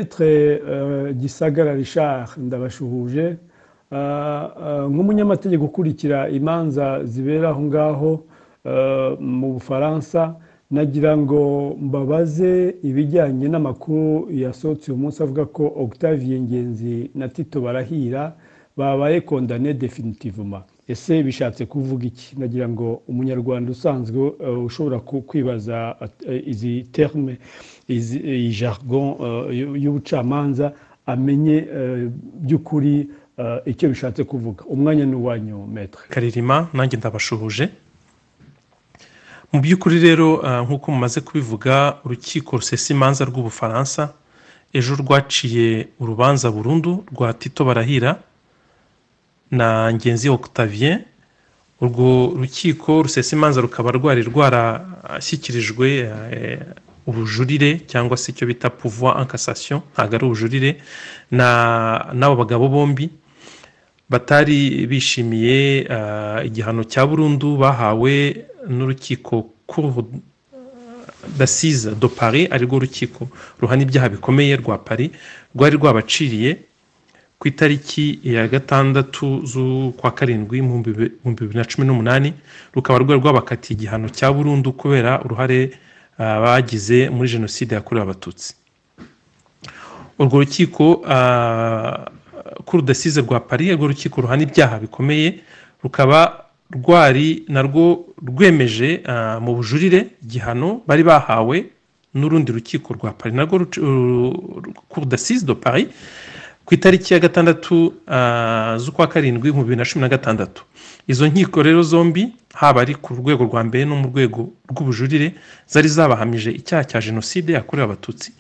Maitre Gisagara Richard Ndabashuhuje nk'umunyamategeko ukurikira imanza zibera aho ngaho mu bufaransa nagira ngo mbabaze ibijyanye n'amakuru yasohotse uyu munsi avuga ko Octavien Ngenzi na Tito Barahira babaye condamné définitivement ese bishatse kuvuga iki nagira ngo umunyarwanda usanzwe ushobora kwibaza izi terme iyi jargon y'ubucamanza amenye by'ukuri icyo bishatse kuvuga umwanya ni uwanyu metre karirima nanjye ndabashuhuje mu by'ukuri rero nk'uko mumaze kubivuga urukiko rusesa imanza rw'ubufaransa ejo rwaciye urubanza burundu rwa tito barahira na ngenzi Octavien urwo rukiko rusesa imanza rukaba rwari rwarashyikirijwe ubujurire cyangwa se icyo bita pouvoir en cassation ntabwo ari ubujurire n'abo bagabo bombi batari bishimiye igihano cya burundu bahawe n'urukiko d'Assise de Paris ari rwo rukiko ruhana ibyaha bikomeye rwa Paris rwari rwabaciriye ku itariki ya gatandatu z'ukwa karindwi mu bibiri na cumi n'umunani rukaba rwari rwabakatiye igihano cya burundu kubera uruhare bagize muri jenoside yakorewe abatutsi urwo rukiko k'urudasize rwa pari urwo rukiko ruhana ibyaha bikomeye rukaba rwari narwo rwemeje mu bujurire igihano bari bahawe n'urundi rukiko rwa pari narwo k'urudasize do pari ku itariki ya gatandatu z'ukwa karindwi mu bibiri na cumi na gatandatu izo nkiko rero zombi haba ari ku rwego rwa mbere no mu rwego rw'ubujurire zari zabahamije icyaha cya jenoside yakorewe abatutsi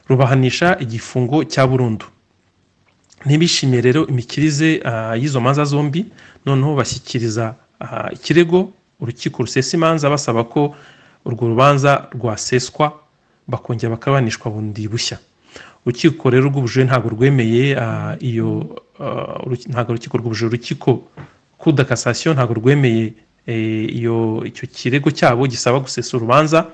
rubahanisha igifungo cya burundu ntibishimiye rero imikirize y'izo manza zombi noneho bashyikiriza ikirego urukiko rusesa imanza basaba ko urwo rubanza rwaseswa bakongera bakabanishwa bundi bushya urukiko rero rw'ubujurire ntabwo rwemeye iyo ntabwo urukiko rw'ubujurire urukiko kuda kasasiyo ntabwo rwemeye iyo icyo kirego cyabo gisaba gusesa urubanza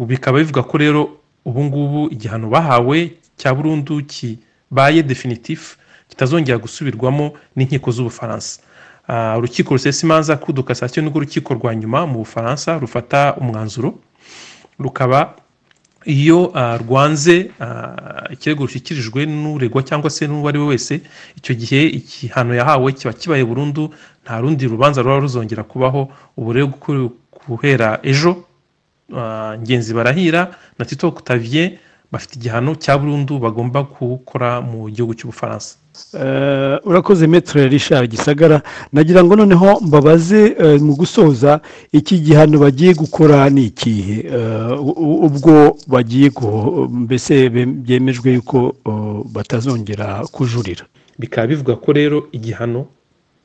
bikaba bivuga ko rero ubu ngubu igihano bahawe cya burundu kibaye definitifu kitazongera gusubirwamo n'inkiko z'ubufaransa urukiko rusesa imanza kuda kasasiyo nirwo rukiko rwa nyuma mu bufaransa rufata umwanzuro rukaba iyo rwanze ikirego rushyikirijwe n'uregwa cyangwa se n'uwo ari we wese icyo gihe igihano yahawe kiba kibaye burundu nta rundi rubanza ruba ruzongera kubaho ubu rero guhera ejo ngenzi barahira na tito kutavye bafite igihano cya burundu bagomba gukora mu gihugu cy'ubufaransa urakoze metere Richard gisagara nagira ngo noneho mbabaze mu gusoza iki gihano bagiye gukora ni ikihe ubwo bagiye mbese byemejwe yuko batazongera kujurira bikaba bivuga ko rero igihano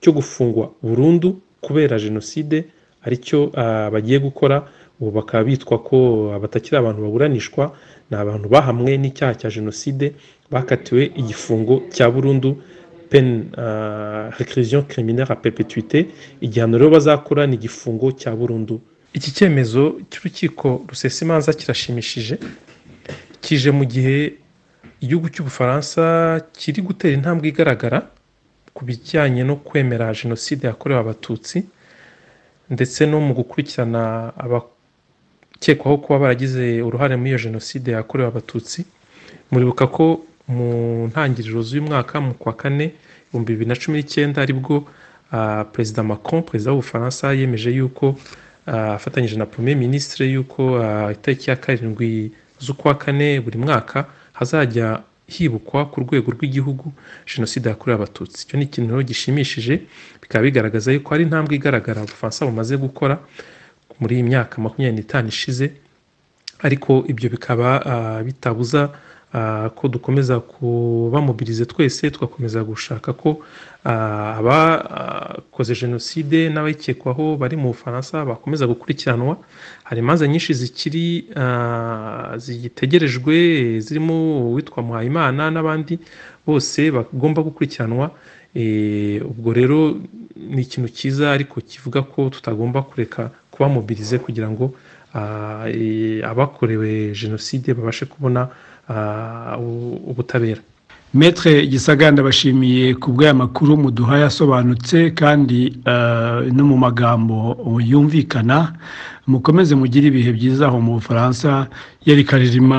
cyo gufungwa burundu kubera jenoside aricyo bagiye gukora ubu bakaba bitwa ko batakiri abantu baburanishwa ni abantu bahamwe n'icyaha cya jenoside bakatiwe igifungo cya burundu peni rekirisiyo kiriminera perpetuite igihano rero bazakora ni igifungo cya burundu iki cyemezo cy'urukiko rusesa imanza kirashimishije kije mu gihe igihugu cy'ubufaransa kiri gutera intambwe igaragara ku bijyanye no kwemera jenoside yakorewe abatutsi ndetse no mu gukurikirana abakora ukekwaho kuba baragize uruhare muri iyo jenoside yakorewe abatutsi muribuka ko mu ntangiriro z'uyu mwaka mu kwa kane ibihumbi bibiri na cumi n'icyenda aribwo perezida Macron perezida w'ubufaransa yemeje yuko afatanyije na premier minisitiri yuko itariki ya karindwi z'ukwa kane buri mwaka hazajya hibukwa ku rwego rw'igihugu jenoside yakorewe abatutsi icyo ni ikintu rero gishimishije bikaba bigaragaza yuko hari intambwe igaragara ubufaransa bumaze gukora muri iyi myaka makumyabiri n'itanu ishize ariko ibyo bikaba bitabuza ko dukomeza kubamobirize twese tugakomeza gushaka ko abakoze jenoside n'abayikekwaho bari mu bufaransa bakomeza gukurikiranwa hari imanza nyinshi zikiri zitegerejwe zirimo uwitwa muhayimana n'abandi bose bagomba gukurikiranwa ubwo rero ni ikintu cyiza ariko kivuga ko tutagomba kureka kubamobirize kugira ngo abakorewe jenoside babashe kubona ubutabera metre gisagara ndabashimiye ku bw'aya makuru muduhaye asobanutse kandi no mu magambo yumvikana mukomeze mugire ibihe byiza aho mu bufaransa yari karirima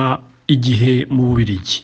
igihe mu bubirigi